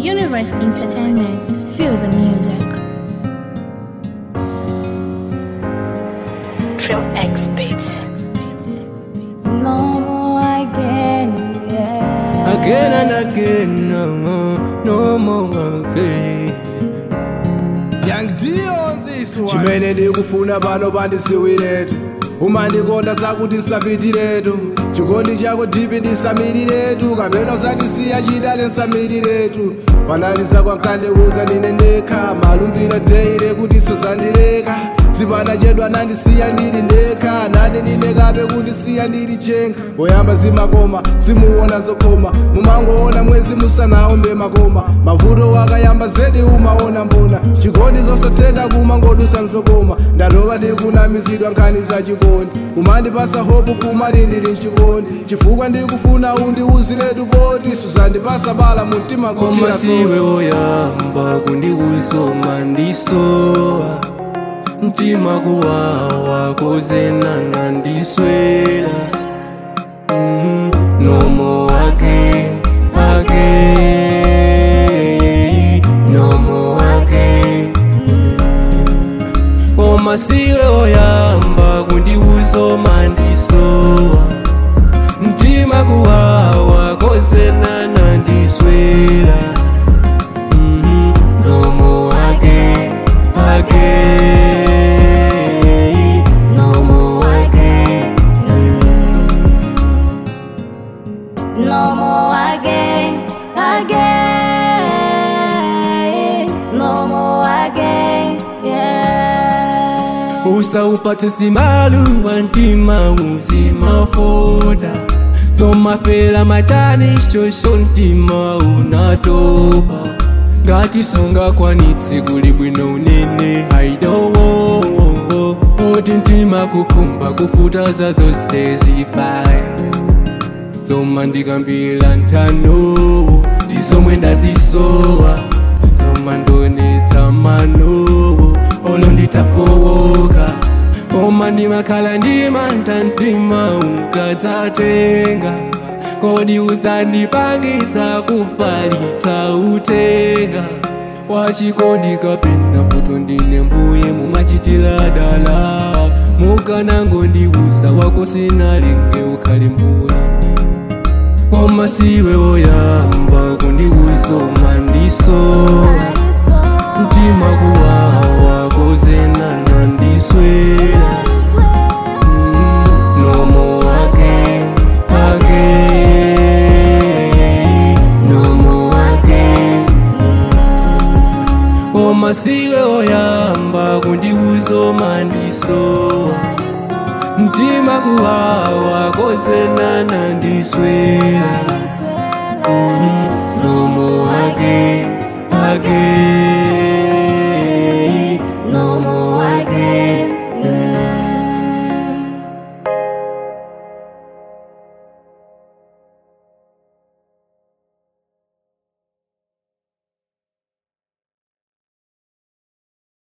Universe Entertainment. Feel the music. Trim X Beats. No more again, yeah. Again and again, no more, no more again. Young D on this one. chimene ndikufuna pano pandisiwiretu uma ndikonda sakuti nsapitiretu chikondi chako dhipi ndisamiriretu kapena usatisiya chidale nsamiriretu panaliza kwankandiuza ndine ndekha malumbiro teire kuti sazandireka zipanda chedwa nandisiya ndiri ndekha nani ndine kape kuti siya ndiri chenga poyamba zimakoma simuona zokoma mumangoona mwezi musanaombe makoma mavuto wakayamba zedi umaona mbona chikondi zosatheka kumangodusa nzokoma ndalova ndikunamizidwa nkhani za chikondi kumandipasa hopu kumati ndili mchikondi chifukwa ndikufuna undiuziretu poti suzandipasa bala mumtima Koma kutira siwe soti woyamba kundiusoma ndisowa mtima kuwawa kozenana ndiswera Mm, no more again, again, no more again. Koma siwe woyamba kundiusoma ndisowa mtima kuwawa kozenana ndiswera Mhm, no more again, again, no more again. No more again, again. No more again, yeah. usaupate simalu wantima uzimafoda somafela machani shosho ntima unatopa ngati sungakwanitse kuli bwino unene aidowo oti ntima kukumba kufuta za those days ifaya zoma ndikambila nthano ndizomwe ndazisowa zoma ndonetsa manowo olo nditafowoka koma ndimakhala ndimantha mtima ukadzatenga kodi udzandipangitsa kufalitsa utenga wachikondi kapena foto ndine mbuye mumachitira dala mukanangondiuza wako sinalinge ukhale mbuye koma siwe woyamba kundiusoma ndisowa mtima kuwawa kozenana ndiswera no more again, again, no more again. koma siwe woyamba kundiusoma ndisowa mtima kuwawa kozenana ndiswera no more